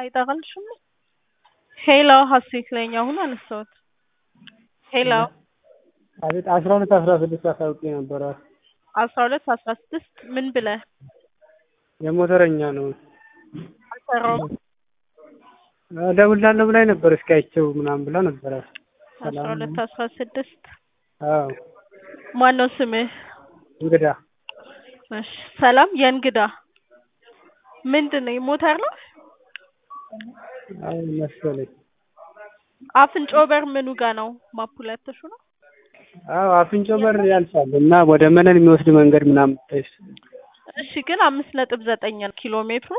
አይጠራልሽም? ሄሎ ሀሴት ነኝ። አሁን አነሳሁት። ሄሎ አቤት አስራ ሁለት አስራ ስድስት አሳውቄ ነበረ። አስራ ሁለት አስራ ስድስት ምን ብለህ የሞተረኛ ነው አልሰራውም? እደውልልሃለሁ ብላኝ ነበር እስኪ አይቼው ምናምን ብላ ነበረ። አስራ ሁለት አስራ ስድስት አዎ ማን ነው ስምህ? እንግዳ እሺ ሰላም የእንግዳ ምንድን ነው ሞተር ነው? አዎ መሰለኝ። አፍንጮ በር ምኑ ጋ ነው? ማፑ ላይ አትሹ ነው? አዎ አፍንጮ በር ያልፋል እና ወደ መነን የሚወስድ መንገድ ምናምን ታይስ እሺ ግን አምስት ነጥብ ዘጠኝ ነው ኪሎ ሜትሩ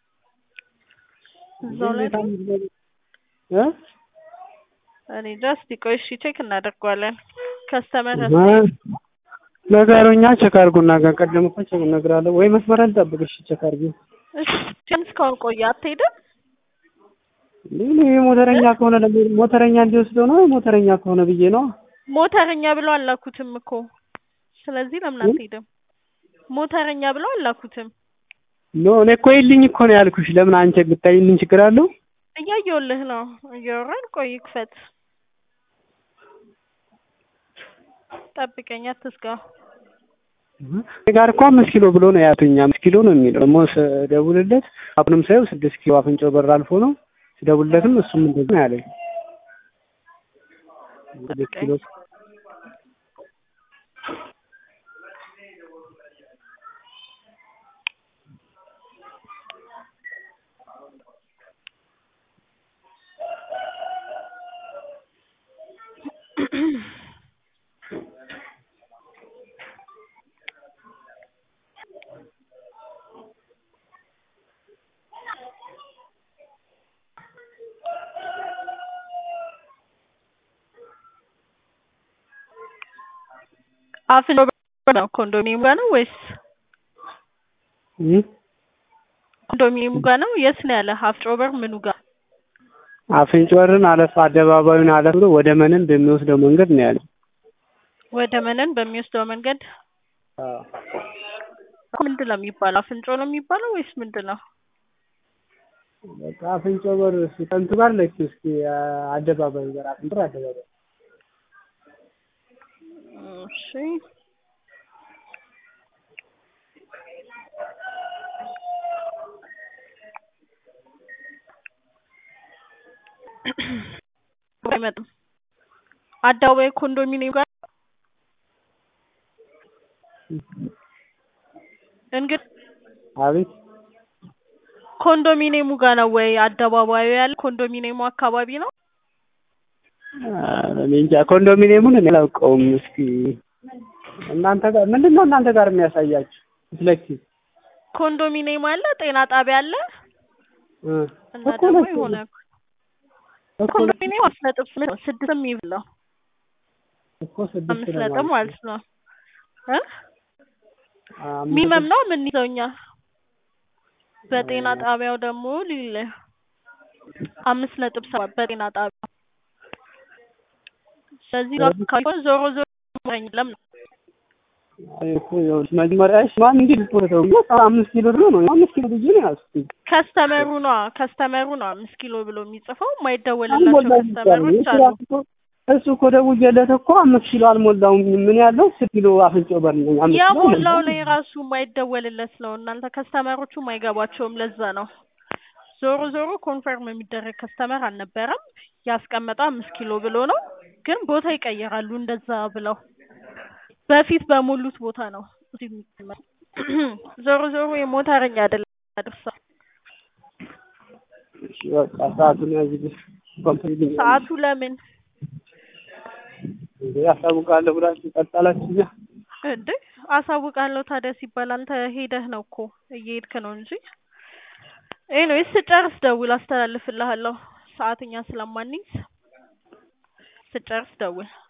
እዛው ላይ ነው? እ እኔ ጃስት ቆይ እሺ ቼክ እናደርገዋለን። ከስተመር ነገሩኛ ቼክ አድርጉና ጋር ቀደም እኮ ቼክ እነግርሃለሁ ወይ መስመር አልጠብቅ እሺ ቼክ አድርጊ እሺ እስካሁን ቆየ አትሄድም? ምን ሞተረኛ ከሆነ ለምን ሞተረኛ እንዲወስደው ነው ሞተረኛ ከሆነ ብዬ ነው ሞተረኛ ብለው አላኩትም እኮ ስለዚህ ለምን አትሄድም? ሞተረኛ ብለው አላኩትም። ኖ እኔ እኮ ይልኝ እኮ ነው ያልኩሽ ለምን አንቺ ብታይልኝ ችግር አለው እያየሁልህ ነው እያወራን ቆይ ክፈት ጠብቀኝ አትስጋ እኔ ጋር እኮ አምስት ኪሎ ብሎ ነው ያቱኝ አምስት ኪሎ ነው የሚለው ደግሞ ስደውልለት አሁንም ሳየው ስድስት ኪሎ አፍንጮ በር አልፎ ነው ስደውልለትም እሱም እንደዚህ ነው ያለኝ ስድስት ኪሎ አፍንጮ በር ነው ኮንዶሚኒየም ጋር ነው ወይስ እ ኮንዶሚኒየሙ ጋር ነው? የት ነው ያለ? አፍንጮ በር ምኑ ጋር? አፍንጮ በርን አለፍ አደባባዩን አለፍ ብሎ ወደ መነን በሚወስደው መንገድ ነው ያለው። ወደ መነን በሚወስደው መንገድ አዎ ምንድን ነው የሚባለው? አፍንጮ ነው የሚባለው ወይስ ምንድን ነው? በቃ አፍንጮ በር ሲጠንቱ ጋር ለኪ እስኪ አደባባዩ ጋር አፍንጮ በር አደባባይ እሺ አይመጣም። አደባባይ ኮንዶሚኒየም ጋር እንግዲህ አቤት ኮንዶሚኒየሙ ጋር ነው ወይ አደባባዩ ያለ? ኮንዶሚኒየሙ አካባቢ ነው? እኔ እንጃ ኮንዶሚኒየሙን እኔ አላውቀውም። እስኪ እናንተ ጋር ምንድን ነው እናንተ ጋር የሚያሳያችሁ ስለኪ ኮንዶሚኒየም አለ፣ ጤና ጣቢያ አለ እ እና እኮ ደግሞ ለኪ የሆነ እኮ ኮንዶሚኒየም አምስት ነጥብ ስምንት ነው። ስድስትም ይብላው እኮ ስድስት አምስት ነው ነጥብ ማለት ማለት ነው እ አምስት ሚመም ነው የምንይዘው እኛ። በጤና ጣቢያው ደግሞ ሊል አምስት ነጥብ ሰባት በጤና ጣቢያው ስለዚህ ጋር አካባቢ ከሆነ ዞሮ ዞሮ የለም ነው እኮ ይኸውልሽ መጀመሪያ እሺ ማን እንዴት ልትወደው ነው አምስት ኪሎ ድሮ ነው አምስት ኪሎ ብዬ ነው ያዝኩት። ከስተመሩ ነው ከስተመሩ ነው አምስት ኪሎ ብሎ የሚጽፈው የማይደወልላቸው አልሞላም ከስተመሮች እሱ አሉ። ራሱ እኮ እሱ እኮ ደውዬለት እኮ አምስት ኪሎ አልሞላውም ምን ያለው ስድስት ኪሎ አፍንጮ በር ነኝ አምስት ኪሎ የሞላው አልሞላውም። ነው የራሱ የማይደወልለት ነው። እናንተ ከስተመሮቹም አይገባቸውም። ለዛ ነው ዞሮ ዞሮ ኮንፈርም የሚደረግ ከስተመር አልነበረም። ያስቀመጠው አምስት ኪሎ ብሎ ነው፣ ግን ቦታ ይቀይራሉ እንደዛ ብለው በፊት በሞሉት ቦታ ነው እዚህ የሚቀመጠው። ዞሮ ዞሮ የሞተረኛ አይደለም አድርሰው እሺ በቃ ሰዓቱን ያዝልሽ ኮምፕሊት ሰዓቱ ለምን እንዴ ያሳውቃለሁ ብላችሁ ቀጠላችሁ እኛ እንዴ አሳውቃለሁ ታዲያ ሲባል አንተ ሄደህ ነው እኮ እየሄድክ ነው እንጂ ኤኒዌይስ ስጨርስ ደውል አስተላልፍልሃለሁ ሰዓት እኛ ስለማንይዝ ስጨርስ ደውል